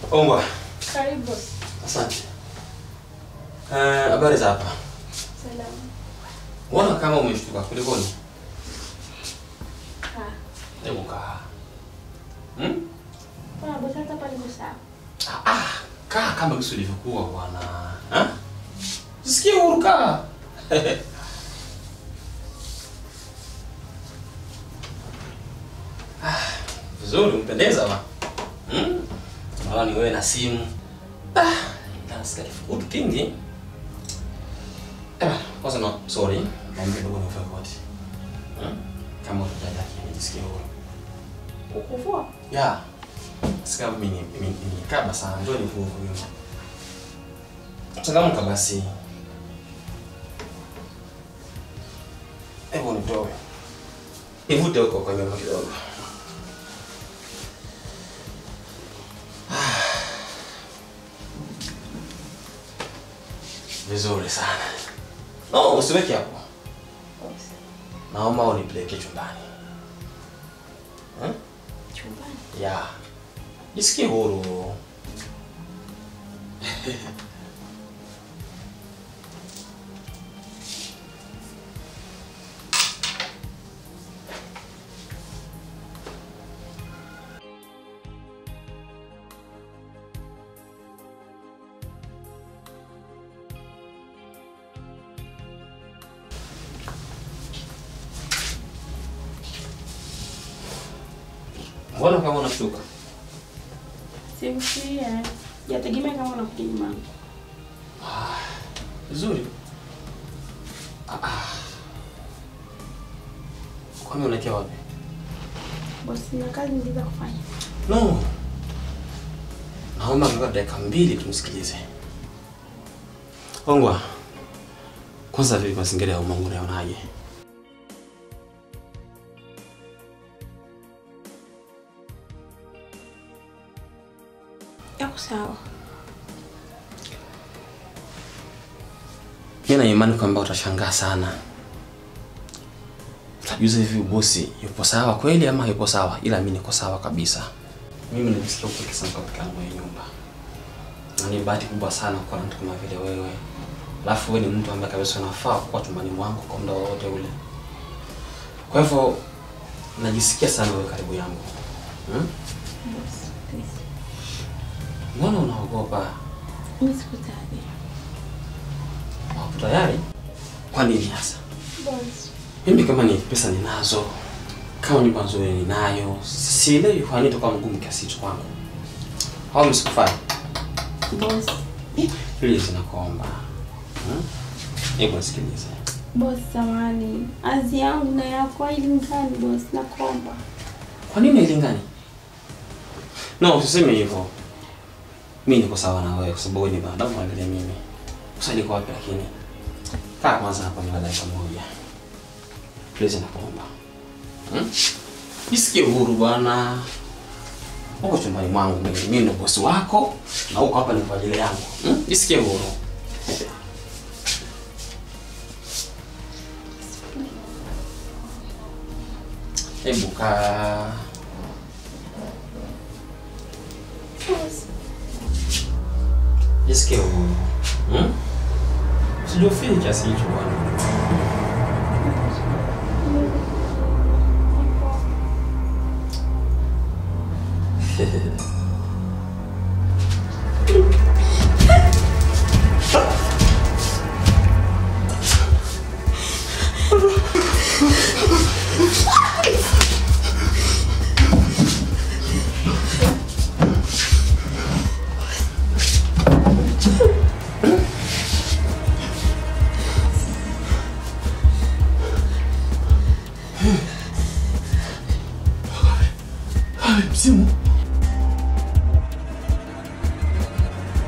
Ongwa. Karibu. Asante. Eh, habari za hapa? Salamu. Mbona kama umeshtuka kulikoni? Ah. Hebu kaa. Hmm? Bwana bosi hata hapa niko sawa. Ah, ah, kaa kama kisi ulivyokuwa bwana. Ha? Sikie huru kaa. ah, vizuri umpendeza ba. Hmm? Naona ni wewe na simu. Ah, nasikia kifukutu kingi. Eh, kwanza no, sorry. Naomba kidogo nivae koti. Hmm? Kama utajali nijisikie huru. Ukuvua? Ya. Sika mimi mimi nikaba sana ndio ni vuvu hiyo. Changamka basi. Hebu nitoe. Nivute huko kwa nyuma kidogo. Vizuri sana. No, usiweke hapo. Bosi. Naomba unipeleke chumbani. Hmm? Chumbani. Ya. Jisikie huru. Mbona kama unashuka? Simfikia. Yategemea kama unakuja nyumbani. Vizuri. Ah, ah. Kwani unaelekea wapi? Bosi na kazi niliza kufanya. No. Naomba ngoja dakika mbili tumsikilize. Ongwa. Kwanza vipi mazingira ya umangu unayonaje? Yako sawa. Mimi na imani kwamba utashangaa sana. Utajuza hivi bosi yupo sawa kweli ama yupo sawa? Ila mimi niko sawa kabisa. Mimi nimesikia upeke sana katika yangu ya nyumba. Na ni bahati kubwa sana kuwa na mtu kama vile wewe. Alafu wewe ni mtu ambaye kabisa unafaa kuwa chumbani mwangu kwa muda wowote ule. Kwa hivyo najisikia sana wewe karibu yangu. Hmm? Bosi. please. Mbona unaogopa? Mimi siku tayari. Hapo tayari? Kwa nini hasa? Bosi. Mimi kama ni pesa ninazo, kama nyumba nzuri ninayo, sielewi kwa nini itakuwa mgumu kiasi hicho kwangu. Au msikufai? Bosi. Please nakuomba. Hmm? Hebu nisikilize. Bosi samani. Azi yangu na yako hailingani bosi nakuomba. Kwa nini hailingani? No, usiseme hivyo. Mimi niko sawa na wewe kwa sababu wewe ni binadamu kama vile mimi. Usali kwa wapi lakini? Kaa kwanza hapa ni dakika moja. Please nakuomba. Hmm? Jisikie uhuru bwana. Uko chumbani mwangu mimi, mimi ndo bosi wako na uko hapa ni kwa ajili yangu. Hmm? Jisikie uhuru. Hebu kaa. Bosi. Jisikie uhuru. Hmm? Usijofili kiasi hicho bwana. Msimu.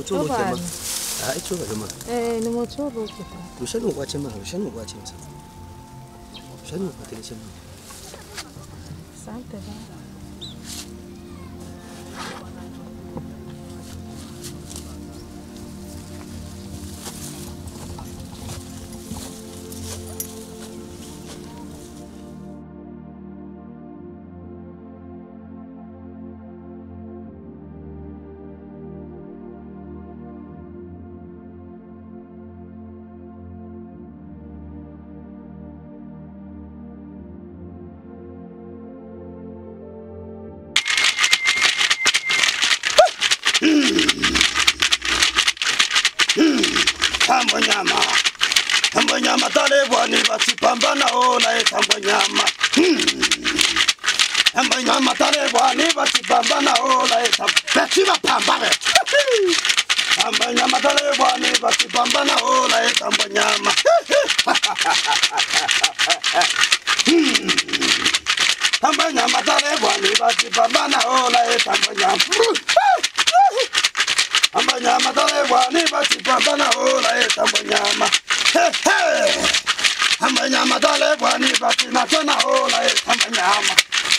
Chobo Hapana. chama. Ah, ichoba chama. Eh, ni mochobo huko. Ushani kwa chama, ushani kwa chama. Ushani kwa tele chama. Asante baba. Tambo nyama. Tambo nyama tale bwani basipambana ola e tambo nyama. Hmm. Tambo nyama tale bwani basipambana ola e tambo. Betiba pamba be. Tambo nyama tale bwani basipambana ola e tambo nyama. Hmm. Tambo nyama tale bwani basipambana ola e tambo nyama. Ambanyama tale bwani basipambana ola e tambo nyama. He he. Ambanyama tale bwani basinatana ola e tambo nyama.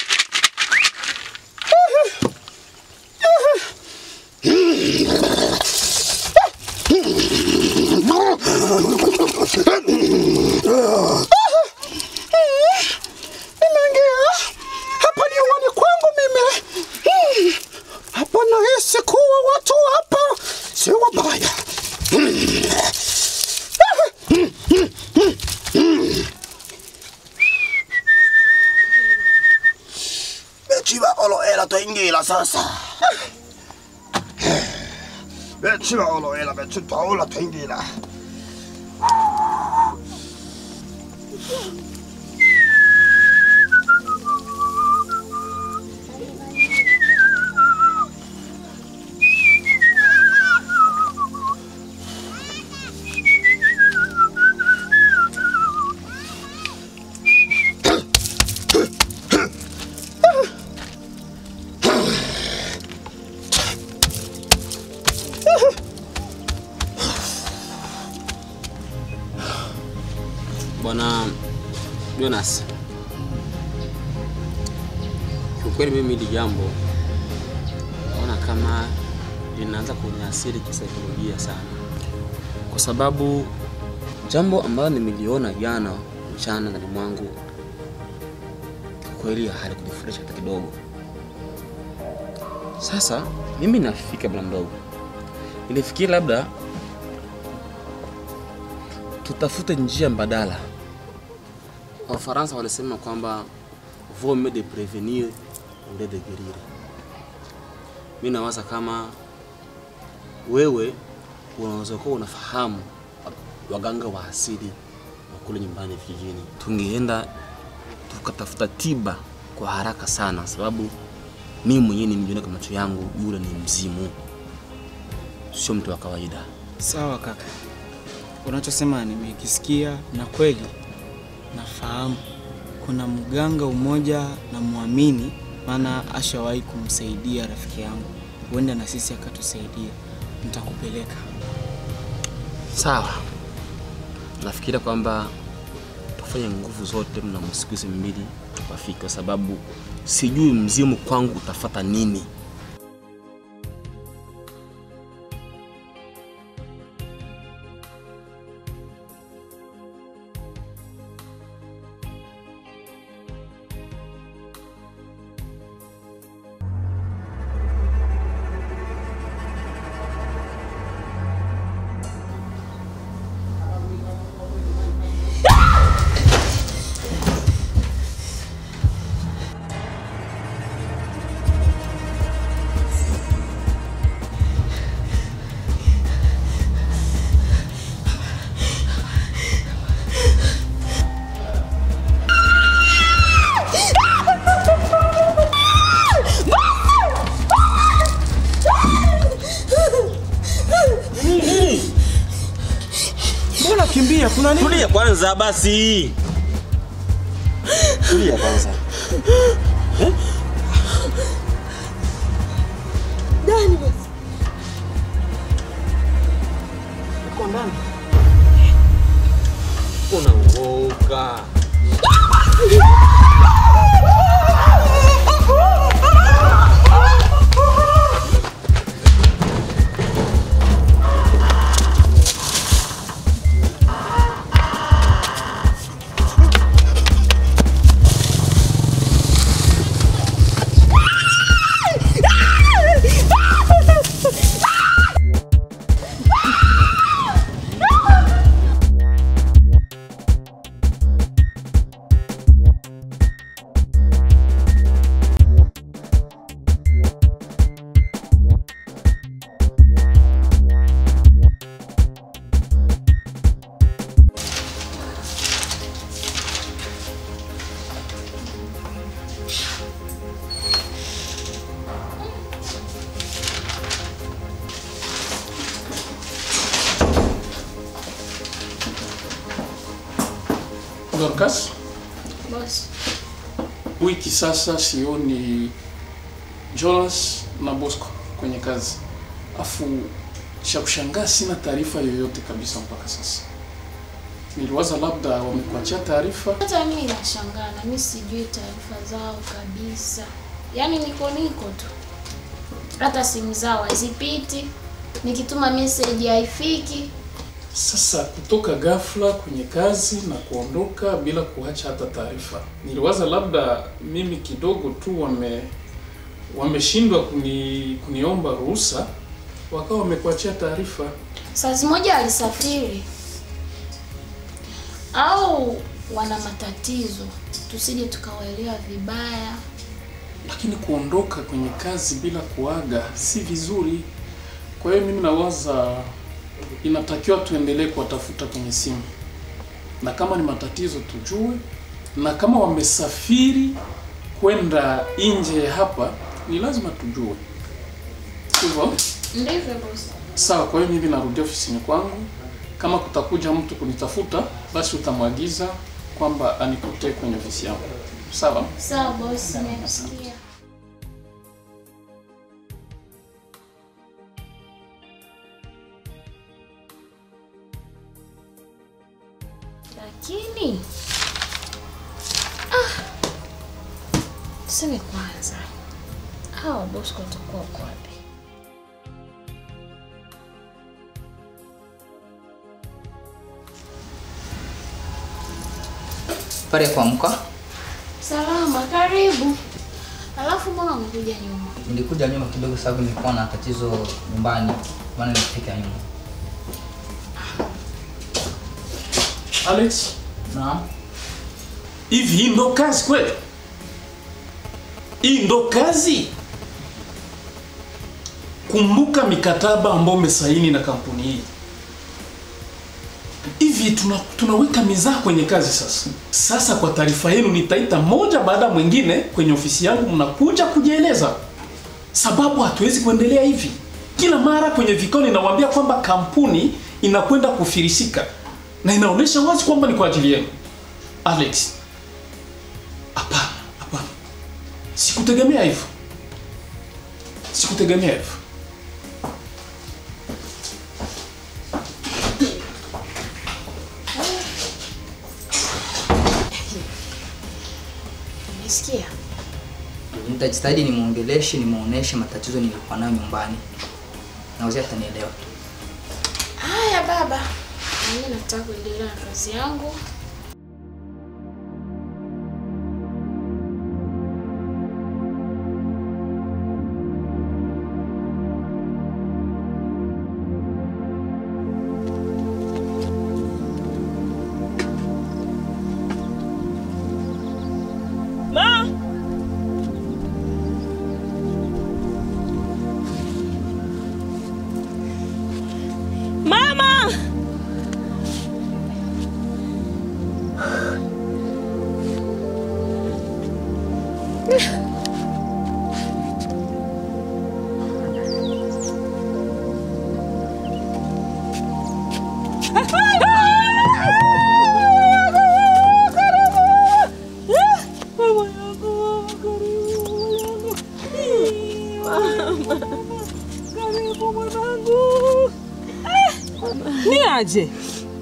Nimeingia hapa ni uwani kwangu mimi. Hmm. Hapa nahisi kuwa watu hapa si wabaya. Bechiba oloela twaingira sasa. Bechiba oloela bechi twaola twaingira. Bwana Jonas, kiukweli mimi hili jambo naona kama linaanza kuniathiri kisaikolojia sana, kwa sababu jambo ambalo nimeliona jana mchana ndani mwangu kweli halikunifurahisha hata kidogo. Sasa mimi nafika bwana mdogo, nilifikiri labda tutafute njia mbadala. Wafaransa walisema kwamba vaut mieux de prévenir au lieu de guérir. Mimi nawaza kama wewe unaweza kuwa unafahamu waganga wa asili wa kule nyumbani vijijini, tungeenda tukatafuta tiba kwa haraka sana, sababu mimi mwenyewe nimejiona kwa macho yangu, yule ni mzimu, sio mtu wa kawaida. Sawa kaka, unachosema nimekisikia na kweli nafahamu. Kuna mganga umoja na muamini, maana ashawahi kumsaidia rafiki yangu, huenda na sisi akatusaidia. Nitakupeleka. Sawa, nafikiria kwamba tufanye nguvu zote mna siku hizi mbili wafike, kwa sababu sijui mzimu kwangu utafata nini. Mbona kimbia? Kuna nini? Tulia kwanza basi, tulia kwanza. Dani basi. ndani. Unaoga. Dorcas, Bosi. wiki sasa sioni Jonas na Bosco kwenye kazi, afu cha kushangaa sina taarifa yoyote kabisa mpaka sasa. Niliwaza labda wamekuachia taarifa. Hata mimi nashangaa na mimi sijui taarifa zao kabisa. Yaani niko niko tu. Hata simu zao hazipiti. Nikituma message haifiki. Sasa kutoka ghafla kwenye kazi na kuondoka bila kuacha hata taarifa, niliwaza labda mimi kidogo tu wame wameshindwa kuni, kuniomba ruhusa, wakawa wamekuachia taarifa. Saa moja alisafiri. Au wana matatizo. Tusije tukawaelewa vibaya. lakini kuondoka kwenye kazi bila kuaga si vizuri. Kwa hiyo mimi nawaza inatakiwa tuendelee kuwatafuta kwenye simu, na kama ni matatizo tujue, na kama wamesafiri kwenda nje ya hapa ni lazima tujue. Hivyo Ndivyo bosi. sawa. Kwa hiyo mimi narudia ofisini kwangu. Kama kutakuja mtu kunitafuta, basi utamwagiza kwamba anikutee kwenye ofisi yangu, sawa? Sawa bosi, nimesikia. Lakini ah, tuseme kwanza, hawa Bosco watakuwa wako wapi? Pale kwa mka Salama, karibu. Alafu mbona umekuja nyuma? nilikuja nyuma kidogo, sababu nilikuwa na tatizo nyumbani, maana nilifika nyuma. Alex, Naam, hivi hii ndo kazi kweli? Hii ndo kazi? Kumbuka mikataba ambayo umesaini na kampuni hii. Hivi tuna, tunaweka mizaa kwenye kazi sasa. Sasa kwa taarifa yenu, nitaita moja baada ya mwingine kwenye ofisi yangu, mnakuja kujieleza, sababu hatuwezi kuendelea hivi. Kila mara kwenye vikao ninawaambia kwamba kampuni inakwenda kufirisika na inaonyesha wazi kwamba ni kwa ajili yenu. Alex, hapana, hapana, sikutegemea hivyo, sikutegemea hivyo. Umesikia? nitajitahidi nimuongeleshe, nimuoneshe matatizo nilikuwa nayo nyumbani, na wazee atanielewa tu. Haya baba, mimi nataka kuendelea na kazi yangu. Mama! Ni unasemaje?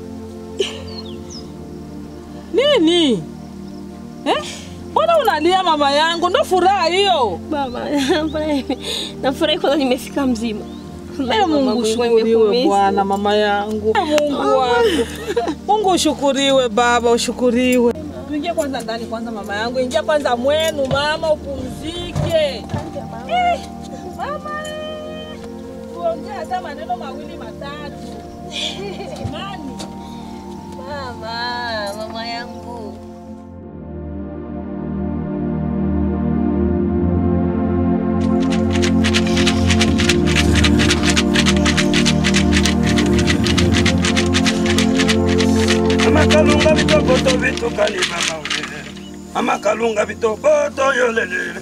Nini? Eh? Mbona unalia mama yangu? Ndo furaha hiyo. Baba, nafurahi kwanza nimefika mzima. Ee Mungu ushukuriwe Bwana, mama yangu. Ee Mungu wangu. Mungu ushukuriwe baba, ushukuriwe. Tuingie kwanza ndani kwanza mama yangu. Ingia kwanza mwenu mama upumzike. Eh, Mama. eh. Tuongee hata maneno mawili matatu. Imani. Mama, mama yangu. amakalunga bitokoto bitukani mama we amakalunga bitokoto yolelele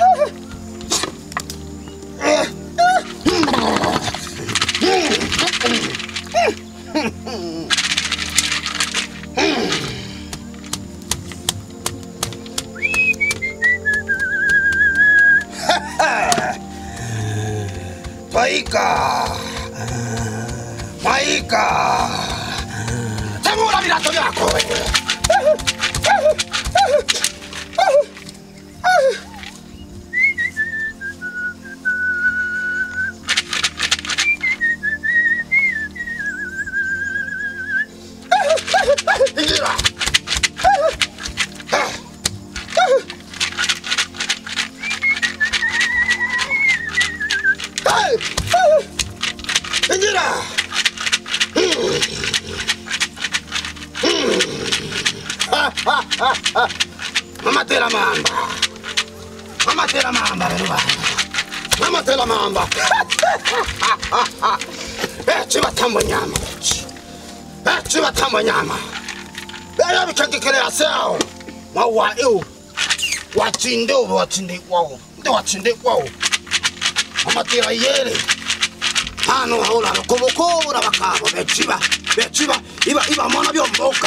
twaika twaika temura virato vyako wewe ingira ingira mamatela mamba mamatela mamba velu vana mamatela mamba eci vatambo nyama eci eci vatambo nyama eyo vikhengekelea seo mwawa iwu wachinde uve wachinde ikwawo nde wachinde ikwawo mamatela yele hano haula vakuvukuvula vakavo veciva veciva iva iva mona vyomboka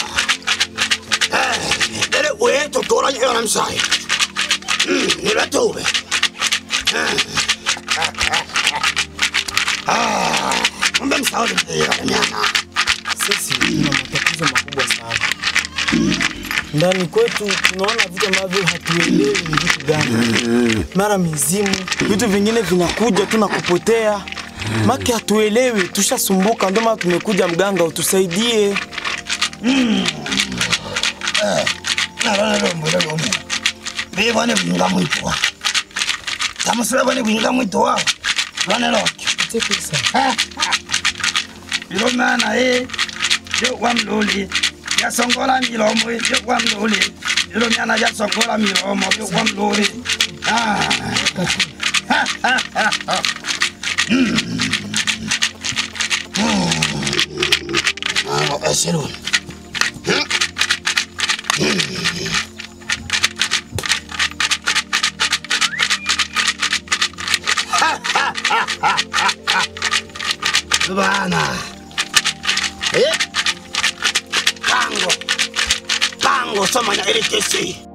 Dere we to tora ni ona msai. Mm, ni latobe. Ah, mbe msao ni ya nyama. Sisi tuna matatizo makubwa sana ndani kwetu, tunaona vitu ambavyo hatuelewi ni vitu gani. Mara mizimu, vitu vingine vinakuja tu na kupotea, make hatuelewi, tushasumbuka. Ndio maana tumekuja, mganga utusaidie. Nalala lombo lombo. Be bane binga mwitwa. Tamusura bane binga mwitwa. Bane loki. Tepesa. Ilo mana e. Yo wamluli. Ya songola milomo e. Yo wamluli. Ilo miana ya songola milomo. Yo wamluli. Ah. Ha ha ha ha. Mm. Mm. Ah, eselu. Hmm. Bana. Eh? Pango. Pango sama na electricity.